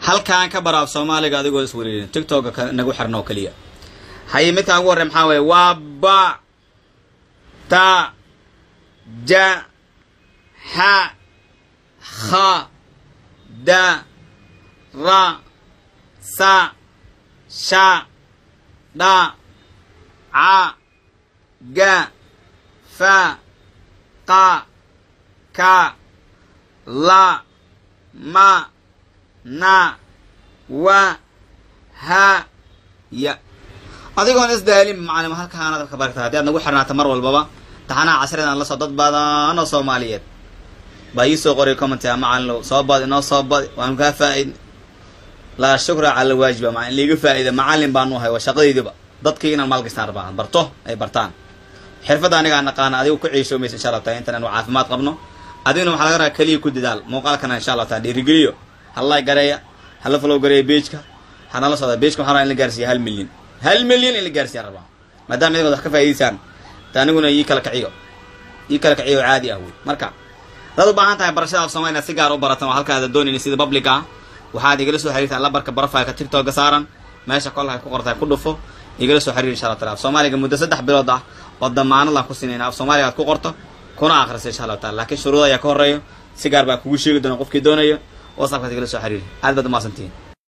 halkaan ka bara af soomaaliga adigoo is wareerin tictokga ka nagu xirna oo keliya haye midkaan ugu horrey maxaa weeye waa ba ta ja xa kha da ra sa sha dha ca ga fa qa ka la ma na wa ha ya adigoon isdaalin macalimo halkaanaad ka barta haddii aad nagu xirnaata mar walbaba taxanaha casridan la soo dad badan oo soomaaliyeed baa ii soo qoray commenty macalinow soo badi inoo soo badi waanu kaa faa-idn laa shukra cala waajiba ma in liiga faa-ida macalin baanu ahay waa shaqadaydiba dadkii inaan maalgastaan rabaan barto ay bartaan xirfadda anigaa naqaana adigu ku ciishoomaysa insha allah taala intan aanu caafimaad qabno adiguna waxaa laga rabaa keliya ku dadaal muuqaalkana insha allah taala dhiirigeliyo halla gareeya hala falow gareeya beejka hanala socda beejka waxaa rabaa in la gaarsiiya hal milyan hal milyan in la gaarsiiyaan rabaa maadaama idigood wax ka faa'idaysaan ta aniguna ii kala kaciyo ii kala kaciyo oo caadi ah wey marka hadaad u baahan tahay barashada af soomaaliya si gaar u baratan oo halkaada doonayna sida public ah waxaad igala soo xiriirtaa labarka barofilka tictokga saaran meesha kolka ku qortahay ku dhufo igala soo xiriir insha allah taala af soomaaliga muddo saddex bilood ah oo damaanadaan ku sinayna af soomaaliga aad ku qorto kuna akhrisa insha allahu taala laakiin shuruuda ayaa ka horreeyo si gaar baa kugu sheegi doona qofkii doonayo whatsappkaad igala soo xiriiri aad baad umaasantihiin